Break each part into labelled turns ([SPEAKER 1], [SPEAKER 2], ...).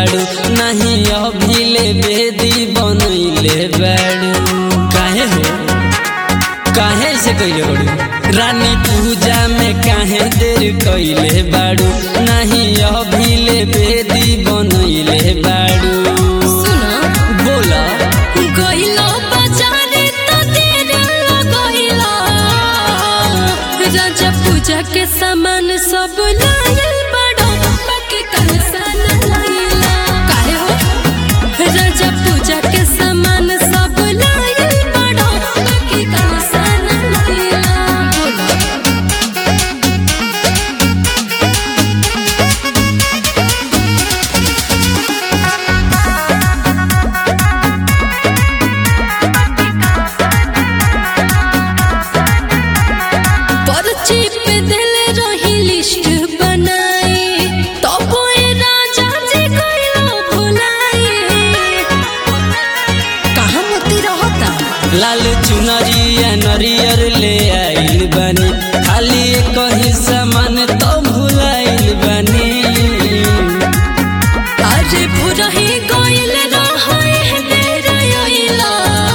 [SPEAKER 1] बाड़ू नहीं अभिले बेदी बनैले बाड़ू काहे हो काहे से कैले बाड़ू रानी पूजा में काहे देर कैले बाड़ू नहीं अभिले बेदी बनैले बाड़ू
[SPEAKER 2] सुना
[SPEAKER 1] बोला
[SPEAKER 2] गइलो बाजारे त देर लगइला राजा पूजा के सामान सब लायल बड़ो बाकी कंसा न लाइला काहे हो राजा पूजा के सामान सब लायल बड़ो बाकी कंसा न लाइला बोलो पर्ची पे दिल रही लिस्ट बनाई तब ए राजा जी कइलो भुलाई कहाँ मोती रहता
[SPEAKER 1] लाल चुनरिया नरियर ले आइल बानी खाली एक ही सामान तो भुलाइल बानी
[SPEAKER 2] अरे भुरही गइल रहे देर आइला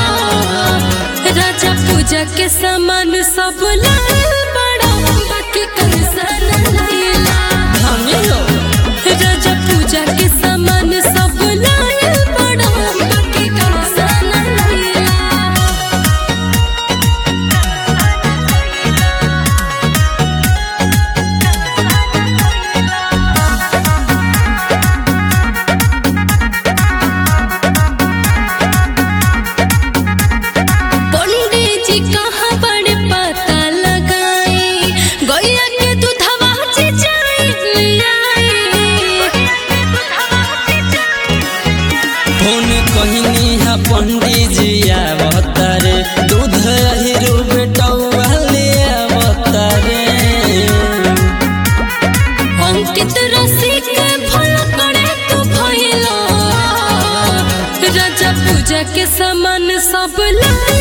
[SPEAKER 2] राजा पूजा के सामान सब लाल बड़ा बाकी कंसा न लाइला
[SPEAKER 1] हमें हो
[SPEAKER 2] राजा पूजा के सामान सब लायल बड़ा बाकी कंसा न लाइला पंडित जी कहाँ बड़े पता लगाई गैया के दूधवा चिचाई
[SPEAKER 1] फोन कहनी हा पंडित जी आवतारे दूध अहिरू बेटौआ ले आवतारे
[SPEAKER 2] अंकित रसिक भल करे तू भइला राजा पूजा के सामान सब लाल